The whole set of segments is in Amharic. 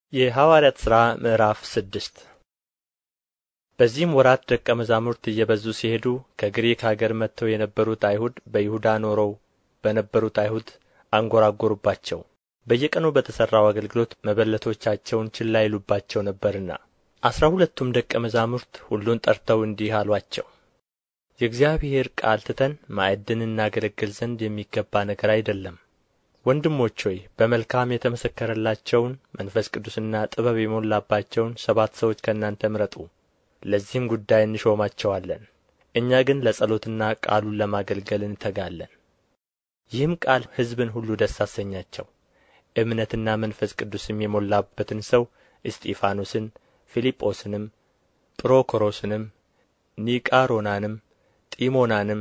የሐዋርያት ሥራ ምዕራፍ ስድስት በዚህም ወራት ደቀ መዛሙርት እየበዙ ሲሄዱ ከግሪክ አገር መጥተው የነበሩት አይሁድ በይሁዳ ኖረው በነበሩት አይሁድ አንጐራጐሩባቸው በየቀኑ በተሠራው አገልግሎት መበለቶቻቸውን ችላ ይሉባቸው ነበርና አሥራ ሁለቱም ደቀ መዛሙርት ሁሉን ጠርተው እንዲህ አሉአቸው የእግዚአብሔር ቃል ትተን ማዕድን እናገለግል ዘንድ የሚገባ ነገር አይደለም ወንድሞች ሆይ በመልካም የተመሰከረላቸውን መንፈስ ቅዱስና ጥበብ የሞላባቸውን ሰባት ሰዎች ከእናንተ ምረጡ ለዚህም ጉዳይ እንሾማቸዋለን እኛ ግን ለጸሎትና ቃሉን ለማገልገል እንተጋለን ይህም ቃል ሕዝብን ሁሉ ደስ አሰኛቸው እምነትና መንፈስ ቅዱስም የሞላበትን ሰው እስጢፋኖስን ፊልጶስንም ጵሮኮሮስንም ኒቃሮናንም ጢሞናንም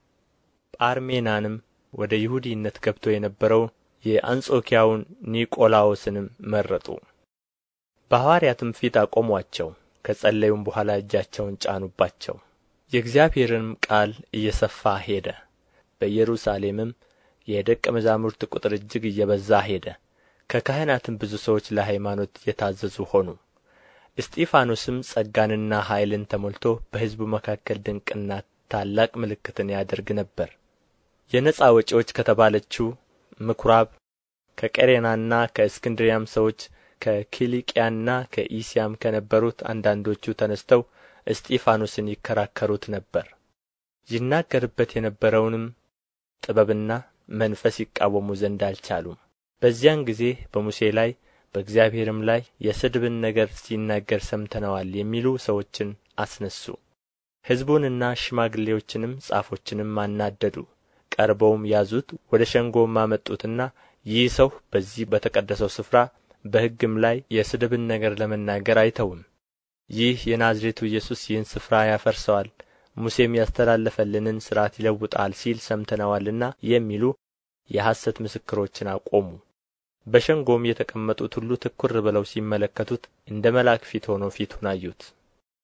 ጳርሜናንም ወደ ይሁዲነት ገብቶ የነበረውን የአንጾኪያውን ኒቆላዎስንም መረጡ በሐዋርያትም ፊት አቆሙአቸው ከጸለዩም በኋላ እጃቸውን ጫኑባቸው የእግዚአብሔርንም ቃል እየሰፋ ሄደ በኢየሩሳሌምም የደቀ መዛሙርት ቁጥር እጅግ እየበዛ ሄደ ከካህናትም ብዙ ሰዎች ለሃይማኖት የታዘዙ ሆኑ እስጢፋኖስም ጸጋንና ኃይልን ተሞልቶ በሕዝቡ መካከል ድንቅና ታላቅ ምልክትን ያደርግ ነበር የነፃ ወጪዎች ከተባለችው ምኵራብ ከቀሬናና ከእስክንድርያም ሰዎች ከኪልቅያና ከኢስያም ከነበሩት አንዳንዶቹ ተነሥተው እስጢፋኖስን ይከራከሩት ነበር ይናገርበት የነበረውንም ጥበብና መንፈስ ይቃወሙ ዘንድ አልቻሉም በዚያን ጊዜ በሙሴ ላይ በእግዚአብሔርም ላይ የስድብን ነገር ሲናገር ሰምተነዋል የሚሉ ሰዎችን አስነሡ ሕዝቡንና ሽማግሌዎችንም ጻፎችንም አናደዱ ቀርበውም ያዙት ወደ ሸንጎም አመጡትና ይህ ሰው በዚህ በተቀደሰው ስፍራ በሕግም ላይ የስድብን ነገር ለመናገር አይተውም ይህ የናዝሬቱ ኢየሱስ ይህን ስፍራ ያፈርሰዋል ሙሴም ያስተላለፈልንን ሥርዓት ይለውጣል ሲል ሰምተነዋልና የሚሉ የሐሰት ምስክሮችን አቆሙ በሸንጎም የተቀመጡት ሁሉ ትኵር ብለው ሲመለከቱት እንደ መልአክ ፊት ሆኖ ፊቱን አዩት